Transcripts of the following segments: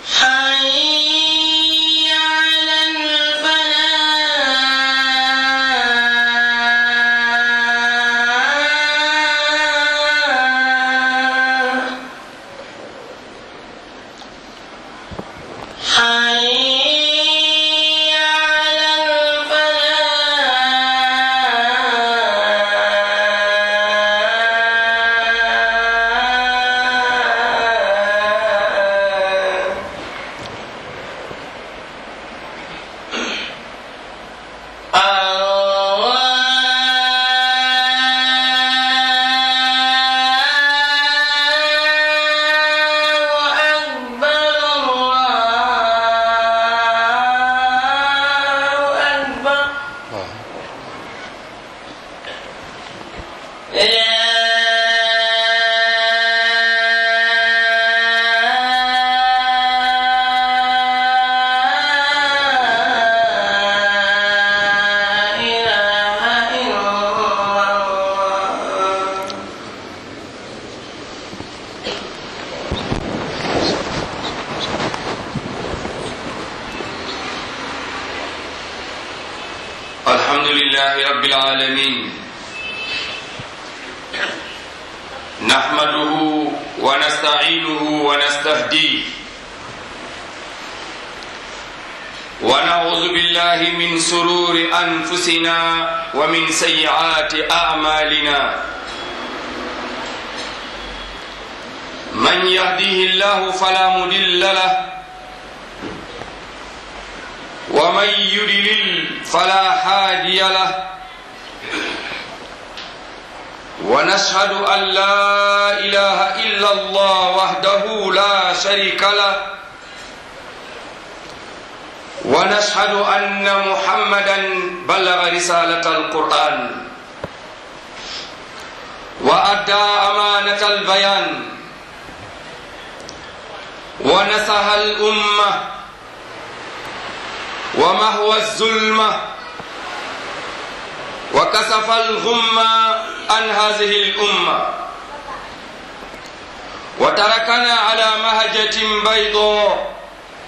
حي على الفلاح حي على الفلاح الله أكبر الله أكبر لا إله إلا الله الحمد لله رب العالمين نحمده ونستعينه ونستهديه ونعوذ بالله من سرور انفسنا ومن سيئات اعمالنا من يهديه الله فلا مضل له ومن يضلل فلا هادي له ونشهد ان لا اله الا الله وحده لا شريك له ونشهد ان محمدا بلغ رساله القران وادى امانه البيان ونصح الامه ومهوى الظلمة وكسف الغمة عن هذه الأمة وتركنا على مهجة بيضاء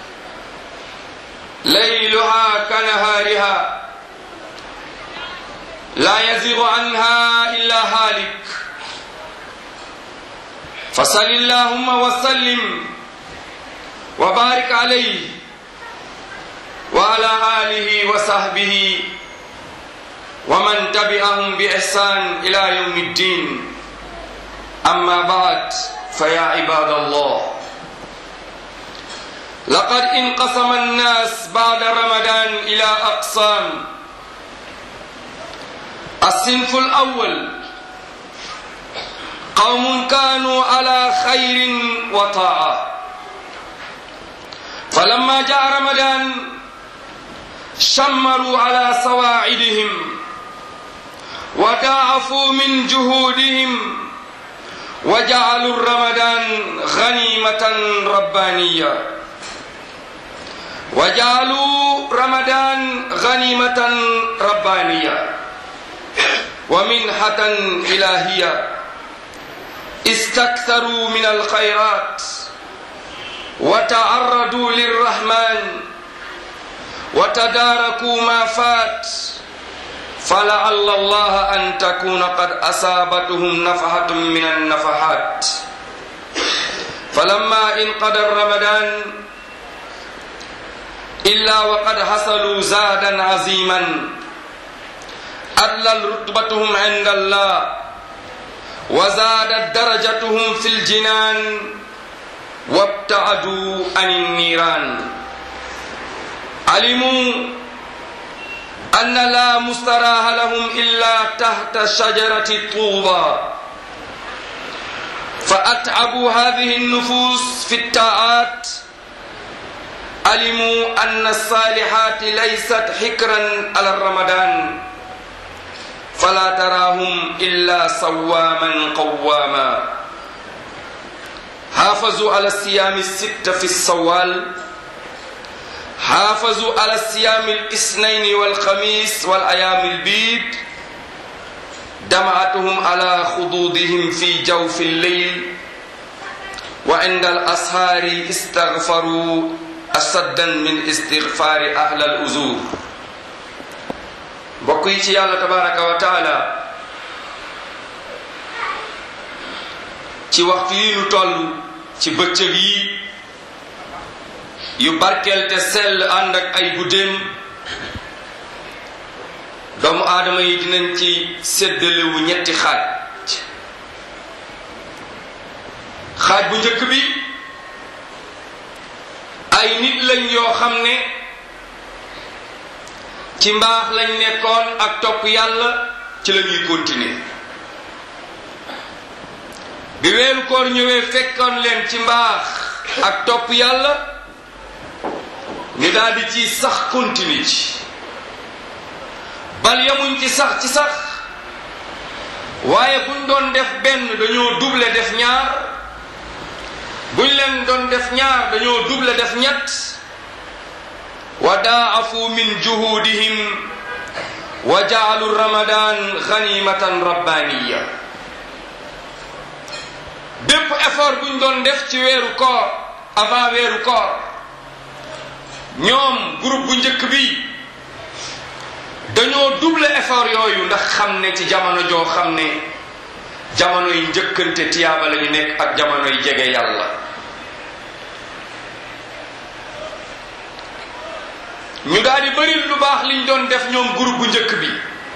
ليلها كنهارها لا يزيغ عنها إلا هالك فصل اللهم وسلم وبارك عليه وعلى آله وصحبه ومن تبعهم بإحسان إلى يوم الدين أما بعد فيا عباد الله لقد انقسم الناس بعد رمضان إلى أقسام الصنف الأول قوم كانوا على خير وطاعة فلما جاء رمضان شمروا على سواعدهم وضاعفوا من جهودهم وجعلوا رمضان غنيمة ربانية وجعلوا رمضان غنيمة ربانية ومنحة إلهية استكثروا من الخيرات وتعرضوا للرحمن وتداركوا ما فات فلعل الله أن تكون قد أصابتهم نفحة من النفحات فلما انقضى رمضان إلا وقد حصلوا زادا عظيما أدلت رتبتهم عند الله وزادت درجتهم في الجنان وابتعدوا عن النيران علموا أن لا مستراح لهم إلا تحت شجرة طوبى فأتعبوا هذه النفوس في الطاعات علموا أن الصالحات ليست حكرا على رمضان فلا تراهم إلا صواما قواما حافظوا على الصيام الستة في الصوال حافظوا على الصيام الاثنين والخميس والأيام البيض دمعتهم على خدودهم في جوف الليل wa inda al ashaari istagfaru asaddan min istigfaari ahla al uzur mbokk yi ci yàlla tabaraka wa taala ci waxtu yi nu toll ci bëccëg yi yu barkeel te sell ànd ak ay guddeem doomu aadama yi dinañ ci séddalewu ñetti xaaj xaaj bu njëkk bi ay nit lañ yoo xam ne ci mbaax lañ nekkoon ak topp yàlla ci la ñuy continuer bi weeru koor ñëwee fekkoon leen ci mbaax ak topp yàlla ñu daldi ci sax continue ci bal yamuñ ci sax ci sax waaye buñ doon def benn dañoo double def ñaar buñ leen doon def ñaar dañoo double def ñett wa daafu min juhudihim wa jaalu ramadan ganimatan rabbaniya bépp effort buñ doon def ci weeru koor avant weeru koor ñoom groupe bu njëkk bi dañoo double effort yooyu ndax xam ne ci jamono joo xam ne jamono yi njëkkante tiyaaba la ñu nekk ak jamono yi jege yàlla ñu daal di bëri lu baax liñ doon def ñoom groupe bu njëkk bi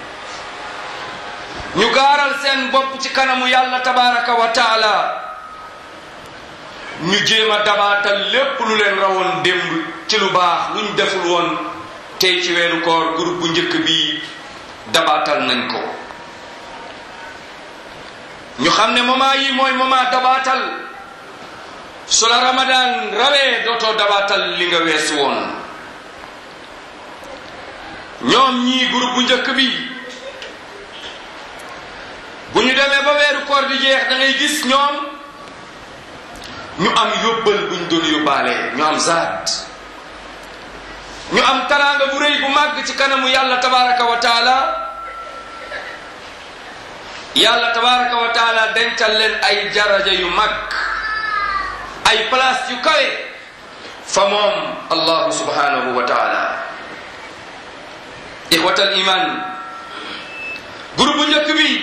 ñu gaaral seen bopp ci kanamu yàlla tabaraka wa taala ñu jéem a dabaatal lépp lu leen rawoon démb ci lu baax luñ deful woon tey ci weeru koor groupe bu njëkk bi dabaatal nañ ko ñu xam ne moment yi mooy moment dabaatal su la ramadan rawee dootoo dabaatal li nga weesu woon ñoom ñii groupe bu njëkk bi bu ñu demee ba weeru koor di jeex da ngay gis ñoom ñu am yóbbal buñ doon yóbbaale ñu am zaat ñu am taraanga bu rëy bu màgg ci kanamu yàlla tabaraka wa taala yàlla tabaraka wa taala dencal leen ay daraja yu mag ay place yu kawe fa moom allahu subhanahu wa taala ixwatal iman groupe bu njëkk bi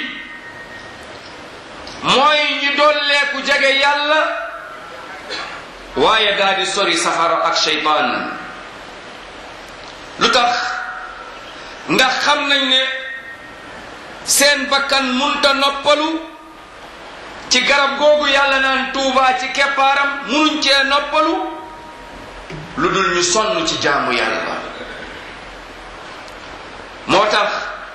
mooy ñi dolleeku jege yàlla waaye daal di sori safara ak shaytaan lu tax ndax xam nañ ne seen bakkan munta noppalu ci garab googu yàlla naan tuubaa ci keppaaram munuñ cee noppalu lu dul ñu sonn ci jaamu yàlla moo tax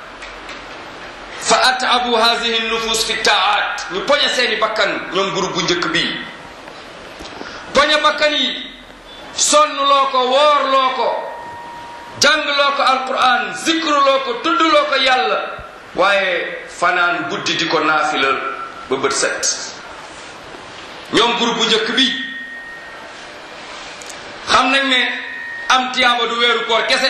fa atabu hadihi nufus fi taat ñu poñe seeni bakkan ñoom groupe bu njëkk bii poñe bakkan yi sonnloo ko woorloo ko jàngloo ko alquran zikruloo ko tuddloo ko yàlla waaye fanaan guddi di ko naafila ba bët set ñoom groupe bu njëkk bi xam nañ ne am tiyaaba du weeru koor kese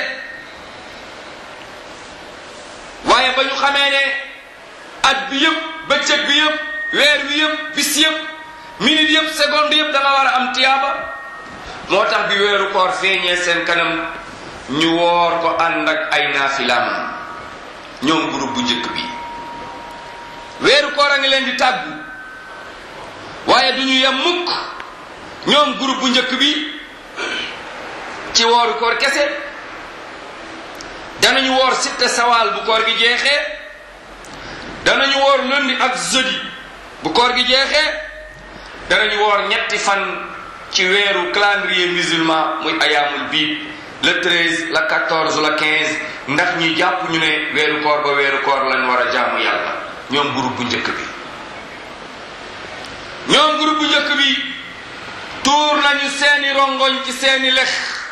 waaye ba ñu xamee ne at bi yëpp bëccëg bi yëpp weer bi yëpp bis yëpp minute yëpp seconde yëpp da nga war a am tiyaaba moo tax bi weeru koor feeñee seen kanam ñu woor ko ànd ak ay naafilaam ñoom groupe bu njëkk bi weeru koor a ngi leen di tàggu waaye du ñu yem mukk ñoom groupe bu njëkk bi ci wooru koor kese danañu woor sitte sawaal bu koor gi jeexee danañu woor lundi ak jeudi bu koor gi jeexee danañu woor ñetti fan ci weeru calendrier musulman muy ayaamul biid le 13 la 14 la 15 ndax ñi jàpp ñu ne weeru koor ba weeru koor lañ war a jaamu yàlla ñoom groupe bu njëkk bi ñoom groupe bu njëkk bi tuur nañu seeni rongoñ ci seeni lex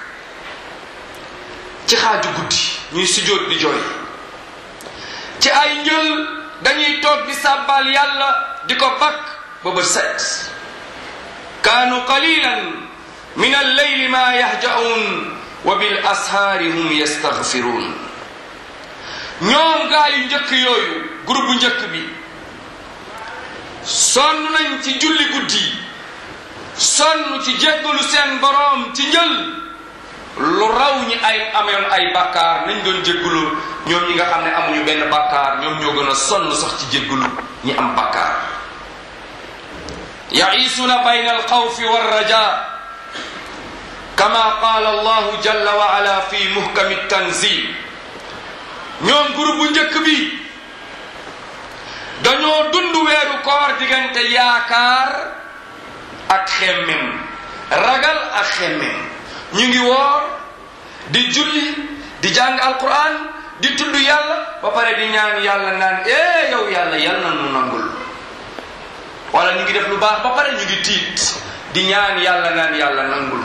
ci xaaju guddi ñuy sujjóot di jooy ci ay njël dañuy toog di sàbbal yàlla di ko bakk ba bët set kaanu qalilan min alleyli ma yahja'un wa bil ashaari hum yastaghfiruun ñoom gaa yu njëkk yooyu groupe bu njëkk bi sonn nañ ci julli guddi sonn ci jéggalu seen boroom ci njël lu raw ñi ay amoon ay bàkkaar nañ doon jéggalu ñoom ñi nga xam ne amuñu benn bàkkaar ñoom ñoo gën a sonn sax ci jéggalu ñi am bàkkaar yaisuuna bayna alxawfi walraja kama qaala allahu jalla wa ala fi muhkami tanzil ñoom groupe bu njëkk bi dañoo dund weeru koor diggante yaakaar ak xemmem ragal ak xemmem ñu ngi woor di julli di jàng alquran di tudd yàlla ba pare di ñaan yàlla naan eh yow yàlla yal na nu nangul wala ñu ngi def lu baax ba pare ñu ngi tiit di ñaan yàlla naan yàlla nangul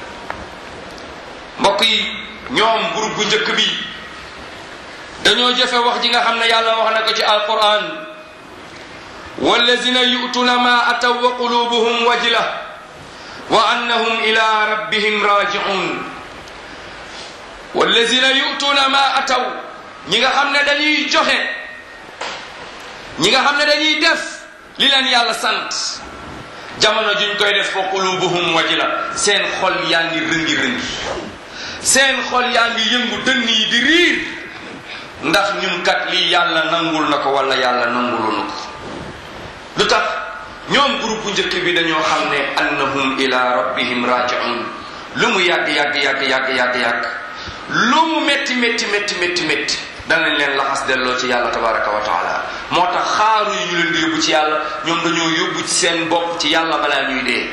mbokk yi ñoom groupe bu njëkk bi dañoo jëfe wax ji nga xam ne yàlla wax na ko ci alquran wallazina yu'tuna ma ataw wa qulubuhum wajila wa annahum ila rabbihim raji'un wallazina yu'tuna ma ataw ñi nga xam ne dañuy joxe ñi nga xam ne dañuy def li leen yàlla sant jamono juñ koy def fa qulubuhum wajila seen xol yaa ngi rëngi rëngi seen xol yaa ngi yëngu dënn yi di riir ndax ñun kat lii yàlla nangul na ko wala yàlla nangulu na ko lu tax ñoom groupe bu njëkk bi dañoo xam ne annahum ila rabbihim raji'un lu mu yàgg yàgg yàgg yàgg yàgg yàgg lu mu métti métti métti métti métti danañ leen laxas delloo ci yàlla tabaraka wa taala moo tax xaaru yi ñu leen di yóbbu ci yàlla ñoom dañoo yóbbu ci seen bopp ci yàlla balaa ñuy dee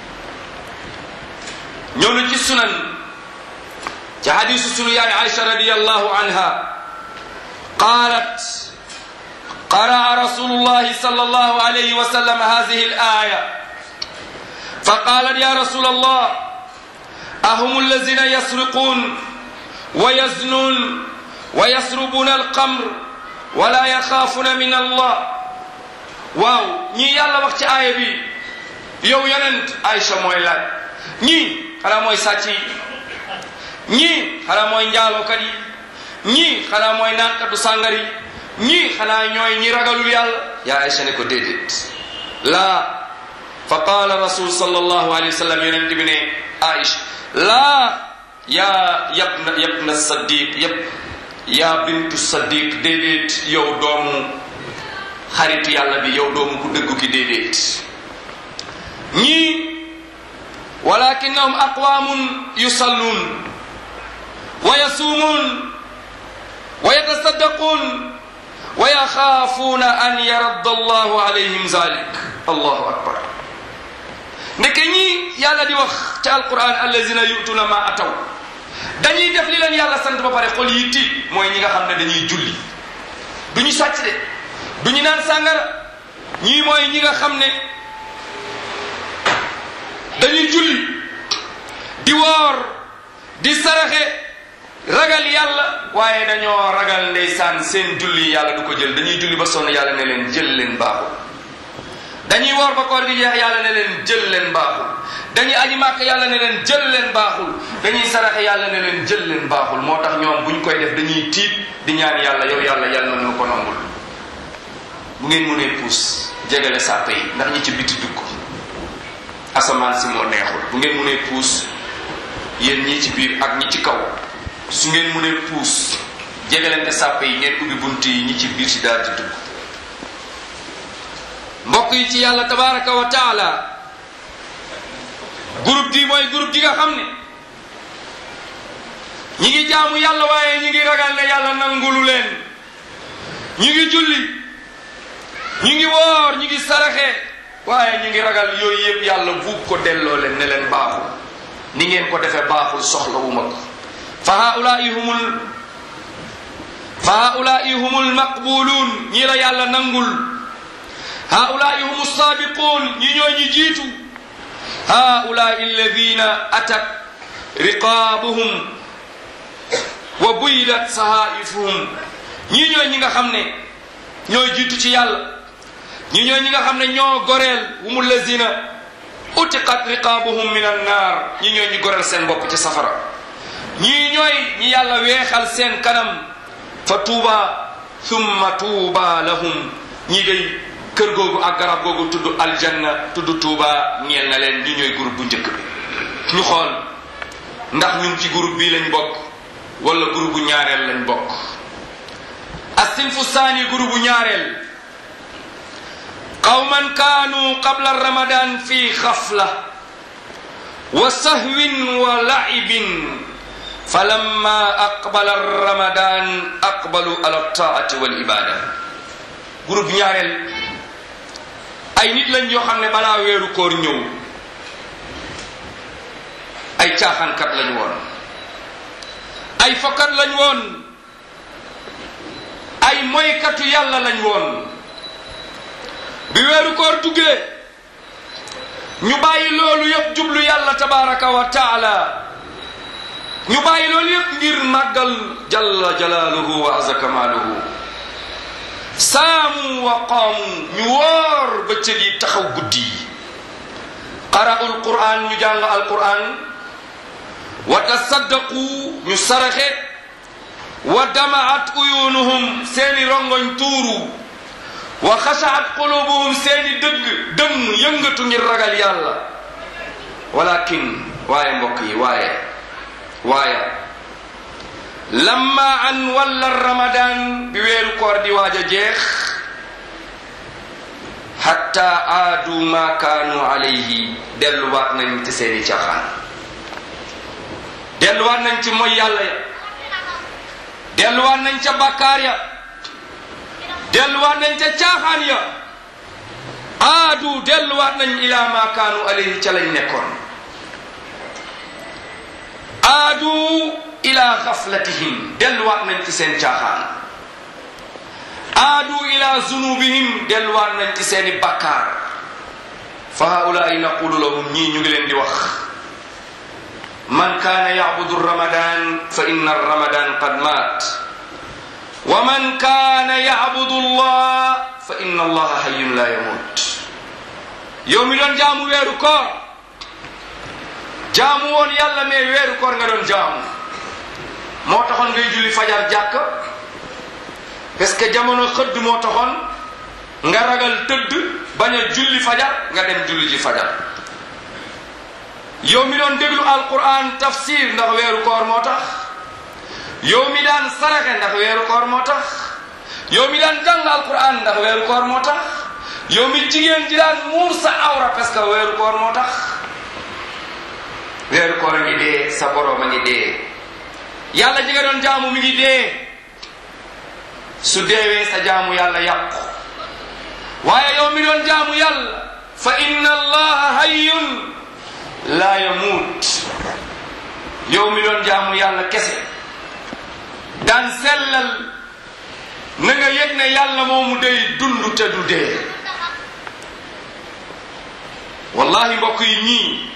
ñëw na ci sunan ci hadisu sunu yaay Aïcha radiyallahu anha قالت قرأ رسول الله صلى الله عليه وسلم هذه الآية فقالت يا رسول الله أهم الذين يسرقون ويزنون ويسربون القمر ولا يخافون من الله واو ñi yàlla wax ci aaya bi yow yonent Aïcha mooy laaj ñii xanaa mooy sàcc yi ñii xanaa mooy njaalookat yi ñii xanaa mooy naankatu sàngar yi ñii xanaa ñooy ñi ragalul yàlla yaa Aïcha ne ko déedéet laa fa qaala rasul sallallahu alayhi wa sallam yonent bi ne Aïcha laa yaa yabna yabna saddiq yab yaa bintu saddiq déedéet yow doomu xaritu yàlla bi yow doomu ku dëggu ki déedéet ñii walakinnahum aqwamun yusalluun wa yasuumuun wa yatasaddaqun wa yaxaafuuna an yaradda allahu alayhim zalik allahu akbar ndeke ñii yàlla di wax ci alquran allazina yutuna ma ataw dañuy def li leen yàlla sant ba pare xol yi tiit mooy ñi nga xam ne dañuy julli du ñu sàcc de du ñu naan sàngara ñii mooy ñi nga xam ne dañuy julli di woor di saraxe ragal yàlla waaye dañoo ragal ndeysaan seen julli yàlla du ko jël dañuy julli ba sonn yàlla ne leen jël leen baaxul dañuy woor ba koor gi jeex yàlla ne leen jël leen baaxul dañuy aji màkk yàlla ne leen jël leen baaxul dañuy saraxe yàlla ne leen jël leen baaxul moo tax ñoom buñ koy def dañuy tiit di ñaan yàlla yow yàlla yàlla na ñu ko nangul bu ngeen mënee puus jegale sàppe yi ndax ñi ci biti dugg asamaan si moo neexul bu ngeen mënee puus yéen ñii ci biir ak ñi ci kaw su ngeen mënee puus jegalante sàppe yi ngeen ubbi bunt yi ñi ci biir si daal di dugg mbokk yi ci yàlla tabaraka wa taala groupe gi mooy groupe gi nga xam ne ñi ngi jaamu yàlla waaye ñi ngi ragal ne yàlla nangulu leen ñi ngi julli ñi ngi woor ñi ngi saraxe waaye ñi ngi ragal yooyu yëpp yàlla buub ko delloo leen ne leen baaxul ni ngeen ko defee baaxul soxla wu ma ko fa haulaai humul fa haulaai humul maqbuluun ñi la yàlla nangul haulaai humu saabiquun ñi ñoo ñi jiitu haulaai alladina atat riqaabuhum wa buydat sahaifuhum ñii ñooy ñi nga xam ne ñooy jiitu ci yàlla ñii ñooy ñi nga xam ne ñoo goreel humu lazina utiqat riqaabuhum min annaar ñii ñooy ñi goreel seen bopp ci safara ñii ñooy ñi yàlla weexal seen kanam fa tuuba thumma tuuba lahum ñii day kër googu ak garab googu tudd aljanna tudd tuuba ñeel na leen ñi ñooy groupe bu njëkk bi ñu xool ndax ñun ci groupe bii lañ bokk wala groupe bu ñaareel lañ bokk asinfu saani groupe bu ñaareel qawman kaanu qabla ramadan fi xafla wa sahwin wa laibin falamma aqbala ramadan aqbalu ala taati wal ibada groupe ñaareel ay nit lañ yoo xam ne balaa weeru koor ñëw ay caaxaankat lañ woon ay fokkat lañ woon ay moykatu yàlla lañ woon bi weeru koor duggee ñu bàyyi loolu yëpp jublu yàlla tabaraka wa taala ñu bàyyi loolu yëpp ngir màggal jalla jalaaluhu wa azza kamaaluhu saamu wa qaamu ñu woor bëccëg yi taxaw guddi yi qara'ul qur'an ñu jàng alqur'an wa tasaddaqu ñu saraxe wa damaat uyunuhum seeni rongoñ tuuru wa xashaat qulubuhum seeni dëgg dënn yëngatu ngir ragal yàlla walakin waaye mbokk yi waaye waaye lamma an walla ramadan bi weeru koor di waaj a jeex hatta aadu ma kaanu alayhi delluwaat nañ ci seeni caaxaan delluwaat nañ ci moy yàlla ya delluwaat nañ ca bàkkaar ya delluwaat nañ ca caaxaan ya aadu delluwaat nañ ila ma kaanu alayhi ca lañ nekkoon aadu ila xaflatihim delluwaat nañ ci seen caaxaan aadu ila zunubihim delluwaat nañ ci seeni bakkaar fa haulaai naqulu lahum ñii ñu ngi leen di wax man kaana yacbudu ramadan fa inna ramadan qad maat wa man kaana yacbudu allah fa inna allaha hayyun la yamut yow mi doon jaamu weeru koor jaamu woon yàlla mais weeru koor nga doon jaamu moo taxoon ngay julli fajar jàkk parce que jamono xëdd moo taxoon nga ragal tëdd bañ a julli fajar nga dem julli ji fajar yow mi doon déglu alquran tafsir ndax weeru koor moo tax yow mi daan saraxe ndax weeru koor moo tax yow mi daan jàng alquran ndax weeru koor moo tax yow mi jigéen ji daan muur sa awra parce que weeru koor moo tax weeru koor a ngi dee sa boroom a ngi dee yàlla ji nga doon jaamu mi ngi dee su deewee sa jaamu yàlla yàqu waaye yow mi doon jaamu yàlla fa inna allaha hayyun laa yamuut yow mi doon jaamu yàlla kese daan sellal na nga yëg ne yàlla moomu day dund te du dee wallahi mbokk yi ñii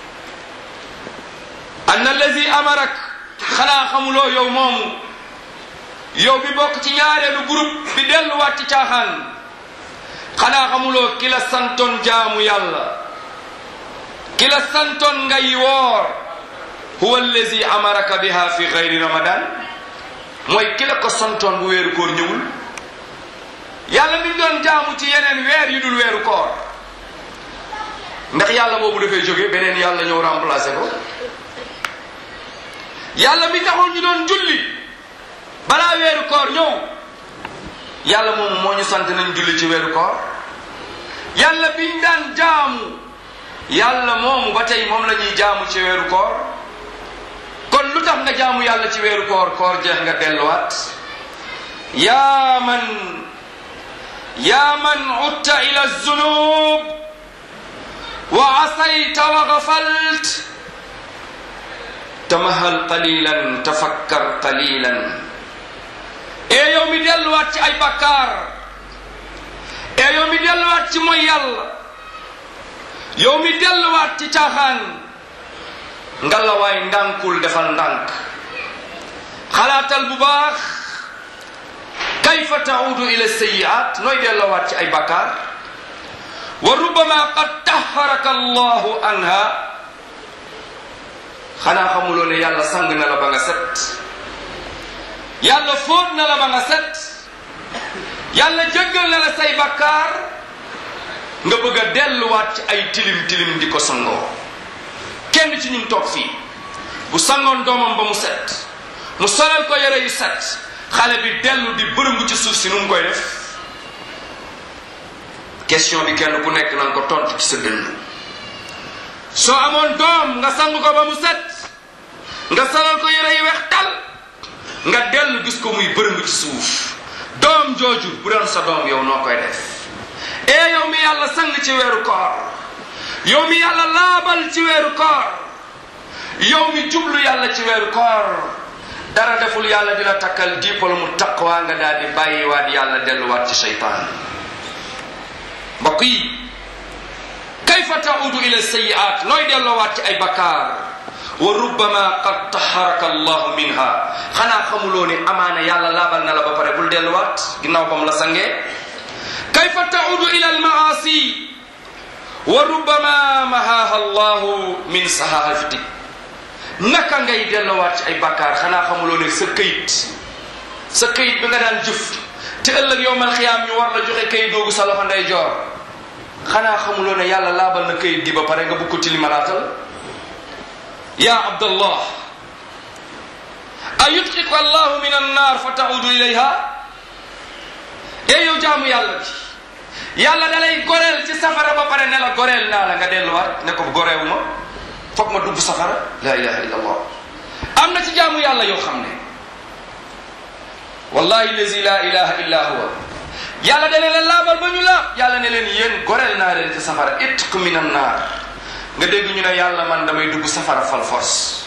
an allazi amarak xanaa xamuloo yow moomu yow bi bokk ci ñaareelu groupe bi delluwaat ci caaxaan xanaa xamuloo ki la santoon jaamu yàlla ki la santoon ngay woor huwa allazi amaraka biha fi gayri ramadan mooy ki la ko santoon bu weeru koor ñëwul yàlla mi doon jaamu ci yeneen weer yu dul weeru koor ndax yàlla boobu dafay jóge beneen yàlla ñëw remplacer ko yàlla mi taxoon ñu doon julli balaa weeru koor ñëw yàlla moomu moo ñu sant nañ julli ci weeru koor yàlla biñ daan jaamu yàlla moomu ba tey moom la ñuy jaamu ci weeru koor kon lu tax nga jaamu yàlla ci weeru koor koor jeex nga delluwaat yaa man yaa man utta ila zunub wa asayta wa gafalt tamahal qalilan tafakkar qalilan e yow mi delluwaat ci ay bakkaar e yow mi delluwaat ci mooy yàlla yow mi delluwaat ci caaxaan ngalawaay ndànkul defal ndànk xalaatal bu baax kayfa taudu ila sayiat nooy delluwaat ci ay bakkaar wa rubama qad taharaka allahu anha xanaa xamuloo ne yàlla sang na la ba nga set yàlla fóot na la ba nga set yàlla jéggal na la say bakkaar nga bëgg a delluwaat ci ay tilim tilim di ko sangoo kenn ci ñun toog fii bu sangoon doomam ba mu set mu solal ko yére yu set xale bi dellu di bërëngu ci suuf si nu mu koy def question bi kenn ku nekk nan ko tontu ci sa dënn soo amoon doom nga sang ko ba mu set nga solal ko yére yu weex tal nga dellu gis ko muy bërëngu ci suuf doom jooju bu doon sa doom yow noo koy def ee yow mi yàlla sang ci weeru koor yow mi yàlla laabal ci weeru koor yow mi jublu yàlla ci weeru koor dara deful yàlla di la takkal dippal mu taqwa nga daal di bàyyiwaat yàlla delluwaat ci seytaan mbokk yi kayfa taudu ila sayiat nooy delloowaat ci ay bakkaar wa rubbama qad taharaka allahu minha xanaa xamuloo ne amaana yàlla laabal na la ba pare bul delluwaat ginnaaw ba mu la sangee kayfa taudu ila almaasi wa rubbama mahaha allahu min sahafati naka ngay delluwaat ci ay bakkaar xanaa xamuloo ne sa këyit sa këyit bi nga daan jëf te ëllëg yowmal xiyaam ñu war la joxe këyit googu sa loxo ndey joor xanaa xamuloo ne yàlla laabal na këyit gi ba pare nga bugg ko tilimalaatal ya abdallah a yutqiku allahu min annar fa taudu ilayha e yow jaamu yàlla bi yàlla da lay goreel ci safara ba pare ne la goreel naa la nga delluwaat ne ko goreewu ma foog ma dugg safara la ilaha illa allah am na ci jaamu yàlla yoo xam ne wallahi lazi la ilaha illa huwa yàlla dana leen laabal ba ñu laab yàlla ne leen yéen goreel naa leen ci safara itq min an naar nga dégg ñu ne yàlla man damay dugg safara fal force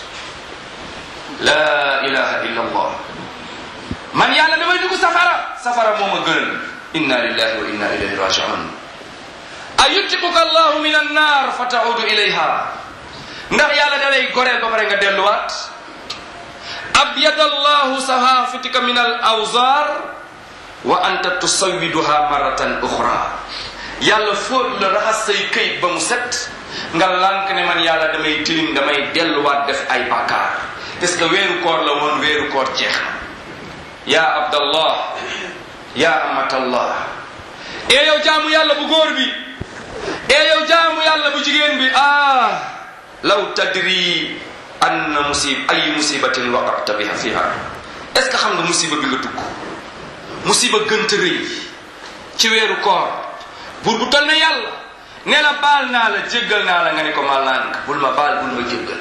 la ilaha illa allah man yàlla damay dugg safara safara moo ma gënal inna lillahi wa inna ilayhi rajiun a yuttiquka allahu min an naar fa taudu ilayha ndax yàlla da lay goreel ba pare nga delluwaat abyad allahu sahafitika min al awzar wa anta tusawiduha maratan uxra yàlla fóot la raxas say këyit ba mu set nga lànk ne man yàlla damay tilim damay delluwaat def ay bàkkaar parce que weeru koor la woon weeru koor jeex na ya abdallah ya amatallah ee yow jaamu yàlla bu góor bi ee yow jaamu yàlla bu jigéen bi ah law tadri anna musib ay musibatin waqata biha fiha est ce que xam nga musiba bi nga dugg musiba gënta rëy ci weeru koor buur bu tol ne yàlla ne la baal naa la jéggal naa la nga ne ko ma lànk bul ma baal bul ma jéggal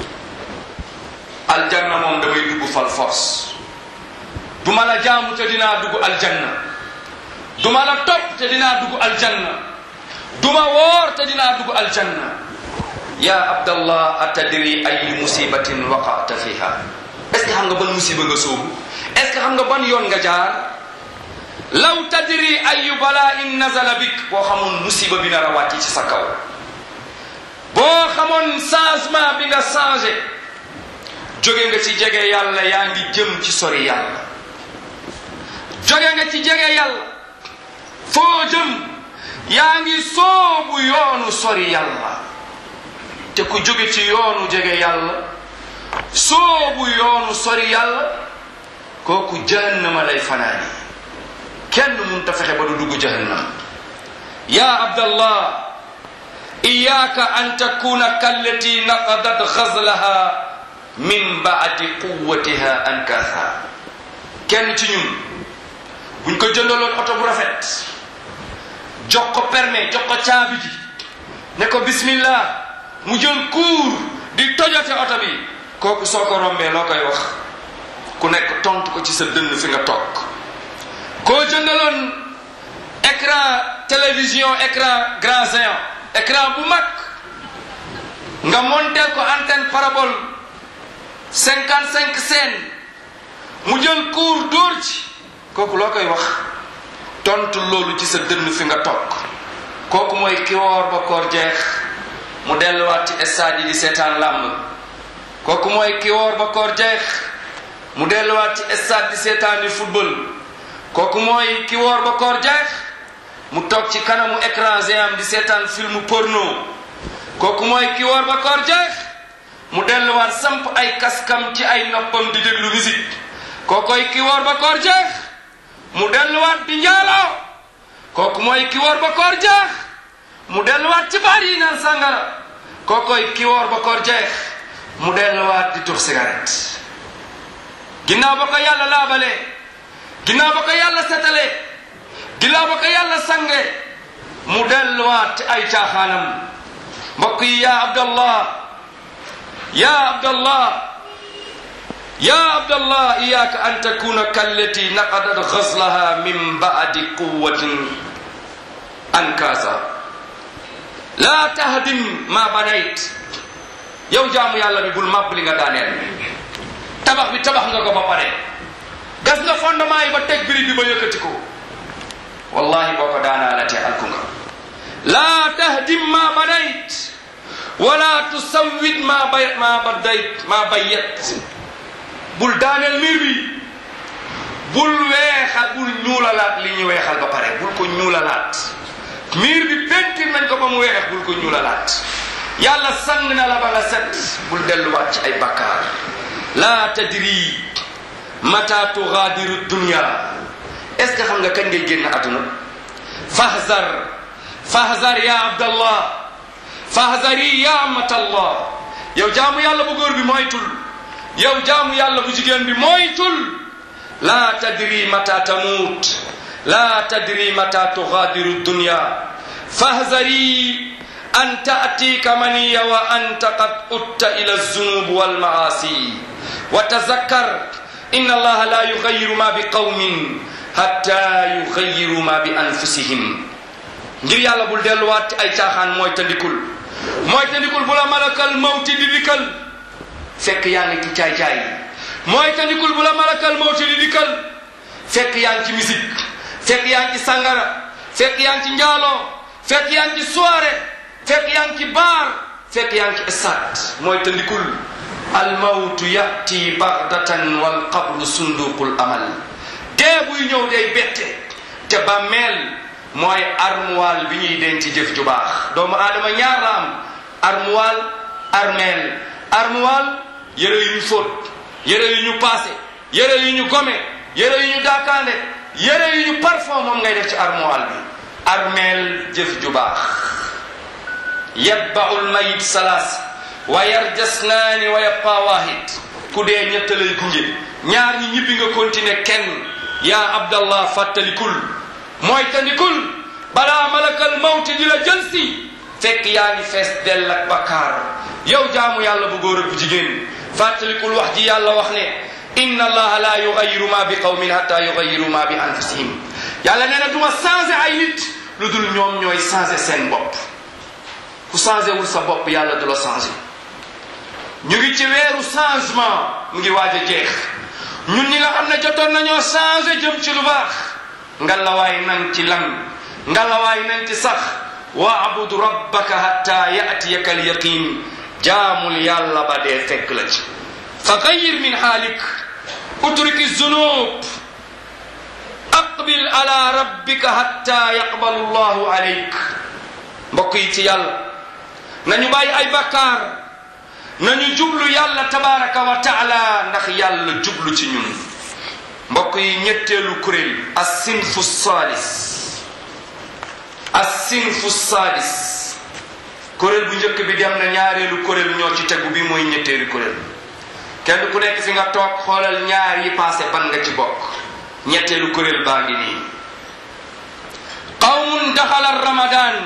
aljanna moom damay dugg fal force du ma la jaamu te dinaa dugg aljanna du ma la topp te dinaa dugg aljanna du ma woor te dinaa dugg aljanna ya abdallah atadri ay musibatin waqata fiha est ce que xam nga ban musiba nga soobu est ce que xam nga ban yoon nga jaar law tadri ayu bala in nazala bik boo xamoon musiba bi nar a wàcc ci sa kaw boo xamoon changement bi nga changé jóge nga ci jege yàlla yaa ngi jëm ci sori yàlla jóge nga ci jege yàlla foo jëm yaa ngi soobu yoonu sori yàlla te ku jóge ci yoonu jege yàlla soobu yoonu sori yàlla kooku jahannama lay fanaani kenn mun ta fexe ba du dugg jahannam ya abdallah iyaka an takuna kallati naqadat ghazlaha min baadi quwatiha ankatha kenn ci ñun buñ ko jëndaloon oto bu rafet jox ko permis jox ko caabi ji ne ko bismillah mu jël kuur di tojote oto bi kooku soo ko rombee loo koy wax ku nekk tontu ko ci sa dënn fi nga toog koo jëndaloon écran télévision écran grand géant écran bu mag nga monteel ko antenne parabole cinquante cinq scènes mu jël cours dóor ci kooku loo koy wax tontu loolu ci sa dënn fi nga toog kooku mooy ki woor ba koor jeex mu delluwaat ci stade yi di seetaan làmb kooku mooy ki woor ba koor jeex mu delluwaat ci stade di seetaan di football kooku mooy ki woor ba koor jeex mu toog ci kanamu écran géant di seetaan film porno kooku mooy ki woor ba koor jeex mu delluwaat samp ay kaskam ci ay noppam di déglu musique kookoy ki woor ba koor jeex mu delluwaat di njaaloo kooku mooy ki woor ba koor jeex mu delluwaat ci baar yi naan sàngara kookoy ki woor ba koor jeex mu delluwaat di tux cigarette ginnaaw ba ko yàlla laabalee ginnaaw ba ko yàlla setalee ginnaaw ba ko yàlla sange mu delluwaat ci ay caaxaanam mbokk yi yaa abdallah yaa abdallah yaa abdallah iyaaka an takuna kallati naqadat ghaslaha min ba'di quwwatin ankaasa laa tahdim ma banayt yow jaamu yàlla bi bul màbb li nga daaneel tabax bi tabax nga ko ba pare gas nga fondement yi ba teg biri bi ba yëkkati ko wallahi boo ko daanaalatee alku nga laa tahdim ma banayt wala tusawwit ma bay ma badayt ma bayyat bul daaneel miir bi bul weexal bul ñuulalaat li ñu weexal ba pare bul ko ñuulalaat miir bi pentir nañ ko ba mu weex bul ko ñuulalaat yàlla sang na la ba nga set bul delluwaat ci ay bakkaar laa tadri mata tugaadiru dunya est ce que xam nga kañ ngay génn àdduna fahzar fahzar ya abdallah fahzari ya amatallah yow jaamu yàlla bu góor bi moytul yow jaamu yàlla bu jigéen bi moytul laa tadri mata tamuut laa tadri mata tugaadiru dunya fahzari an ta'tika maniya wa anta qad utta ila zunub walmaasi wa tazakkar inna allaha la yugayiru ma bi qawmin hatta yugayiru ma bi anfusihim ngir yàlla bul delluwaat ci ay caaxaan mooy tandikul mooy tandikul bu la malakal mawti di dikkal fekk yaa ngi ci caay-caay mooy tandikul bu la malakal mawti di dikkal fekk yaa ngi ci musique fekk yaa ngi ci sangara fekk yaa ngi ci njaaloo fekk yaa ngi ci soirée fekk yaa ngi ci baar fekk yaa ngi ci stade mooy tandikul almawtu yati bagdatan wal qabru sunduqul amal dee buy ñëw day bette te bàmmeel mooy armuwaal bi ñuy denc jëf ju baax doomu aadama ñaar la am armuwaal armeel armuwaal yére yu ñu fóot yére yu ñu paase yére yu ñu gome yére yu ñu daakaande yére yu ñu parfum moom ngay def ci armuwaal bi armeel jëf ju baax yatba'ul mayit salaas wa yarjasnaani wa yabqa waahid ku dee ñett lay gunge ñaar ñi ñibbi nga continuer kenn yaa abdallah fàttalikul mooy tandikul balaa malakal mawti di la jël si fekk yaa ngi fees dell ak bakkaar yow jaamu yàlla bu góor ak bu jigéen fàttalikul wax ji yàlla wax ne inna allaha la yugayiru ma bi qawmin hatta yugayiru ma bi anfusihim yàlla nee na duma changé ay nit lu dul ñoom ñooy changé seen bopp ku changé wul sa bopp yàlla du la changé ñu ngi ci weeru changement mu ngi waaj a jeex ñun ñi nga xam ne jotoon nañoo changé jëm ci lu baax ngalawaay nañ ci lan ngalawaay nañ ci sax waabud rabbaka hatta yatiyaka alyaqin jaamul yàlla ba dee fekk la ci fa gayir min xaalik utriki zunub aqbil ala rabbika hatta yaqbalu llahu alayk mbokk yi ci yàlla nañu bàyyi ay bakkaar nañu jublu yàlla tabaraka wa taala ndax yàlla jublu ci ñun mbokk yi ñetteelu kuréel assinfu saalis assinfu saalis kuréel bu njëkk bi dem na ñaareelu kuréel ñoo ci tegu bi mooy ñetteelu kuréel kenn ku nekk fi nga toog xoolal ñaar yi passé ban nga ci bokk ñetteelu kuréel baa ngi nii qawmun daxala ramadan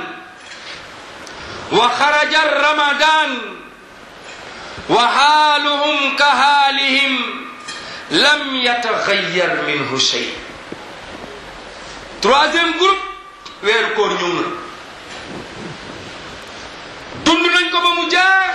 wa xaraja ramadan wa xaaluhum ka xaalihim lam yataxayyar minhu shay troisième groupe weeru koor ñëw na dund nañ ko ba mu jaax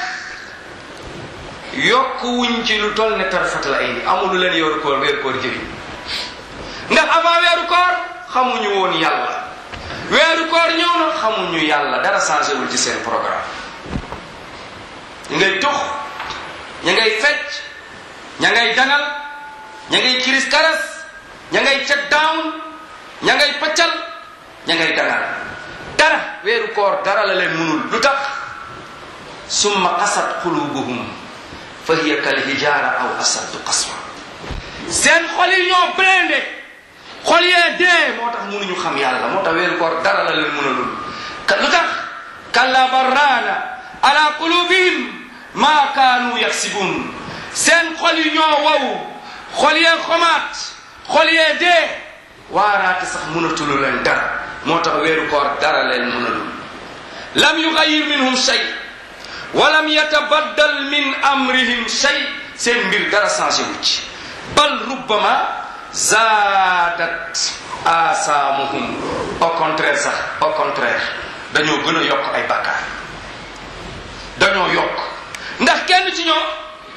yokk wuñ ci lu toll ne tarfatal ay ni amul lu leen yoru koor weeru koor jëriñ ndax avant weeru koor xamuñu woon yàlla weeru koor ñëw na xamuñu yàlla dara changé wul ci seen programme ñu ngay tux ña ngay fecc ña ngay dangal ña ngay kiris karas ña ngay check down ña ngay paccal ña ngay dangal dara weeru koor dara la leen mënul lu tax summa qasat qulubuhum fa hiya kal hijara aw asaddu qaswa seen xol yi ñoo blindé xol yee dee moo tax mënuñu xam yàlla moo tax weeru koor dara la leen mënalul ka lu tax kalla barraana ala qulubihim ma kaanu yaksibun seen xol yi ñoo wow xol yee xomaat xol yee dee waaraate sax mënatulu leen dara moo tax weeru koor dara leen mënalul lam yugayir minhum shay wa lam yatabaddal min amrihim shay seen mbir dara changé wu ci bal rubbama zaadat asaamuhum au contraire sax au contraire dañoo gën a yokk ay bàkkaar dañoo yokk ndax kenn ci ñoom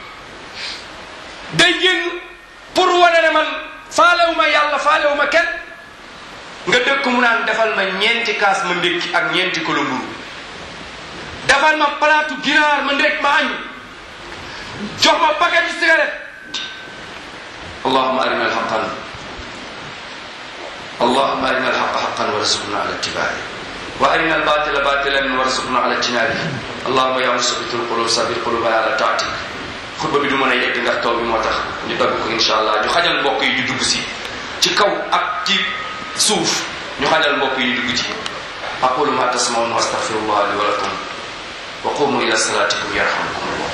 day génn pour wane ne man faalewuma yàlla faalewuma kenn nga dëkk mu naan defal ma ñeenti kaas ma ndékki ak ñeenti kilo mburu defal ma palaatu ginaar ma ndékk ma añ jox ma paquet de cigarette allahuma arina alxaqan اللهم أرنا الحق حقا وارزقنا على اتباعه وأرنا الباطل باطلا وارزقنا على اجتنابه اللهم يا مثبت القلوب ثبت قلوبنا على طاعتك xutba bi du mën a yegg ndax taw bi moo tax ñu dagg ko insha allah ñu xajal mbokk yi ñu dugg si ci kaw ak ci suuf ñu xajal mbokk yi ñu dugg ci aqulu ma tasmaun wa astaghfirullah li wa lakum wa qumu ila salatikum yarhamukum allah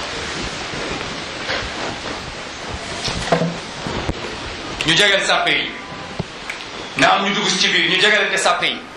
ñu jegeel sàppe yi na am ñu dugg ci biir ñu jegalante sàppe yi